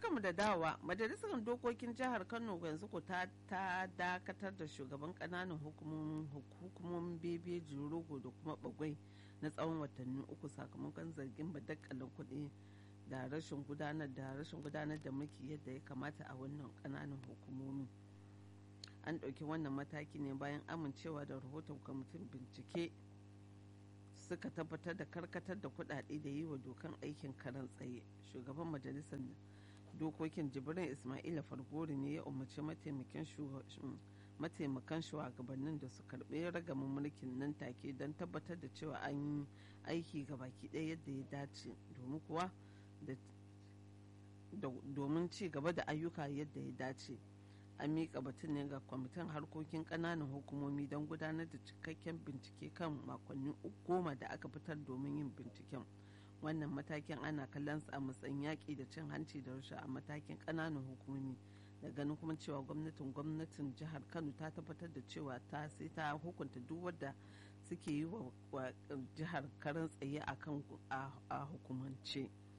barkamu da dawa majalisar dokokin jihar kano yanzu ko ta ta dakatar da shugaban kananan hukumomin bebe rogo da kuma bagwai na tsawon watanni uku sakamakon zargin badakkalin kuɗi da rashin gudanar da rashin gudanar da mulki yadda ya kamata a wannan kananan hukumomi an ɗauki wannan mataki ne bayan amincewa da rahoton kwamitin bincike suka tabbatar da karkatar da kuɗaɗe da yi wa dokan aikin karan tsaye shugaban majalisar dokokin jibrin ismaila fargori ne ya umarci mataimakan shugabannin da su karɓi ragamin mulkin nan take don tabbatar da cewa an yi aiki ga baki ɗaya yadda ya dace domin kuwa domin ci gaba da ayyuka yadda ya dace an miƙa batun ne ga kwamitin harkokin ƙananan hukumomi don gudanar da cikakken bincike kan makonni goma da aka fitar domin yin binciken wannan matakin ana kallon sa a matsayin yaƙi da cin hanci da rasha a matakin ƙananan hukumomi da ganin kuma cewa gwamnatin gwamnatin jihar kano ta tabbatar da cewa ta sai ta hukunta duk wadda suke yi wa jihar karan tsaye a hukumance.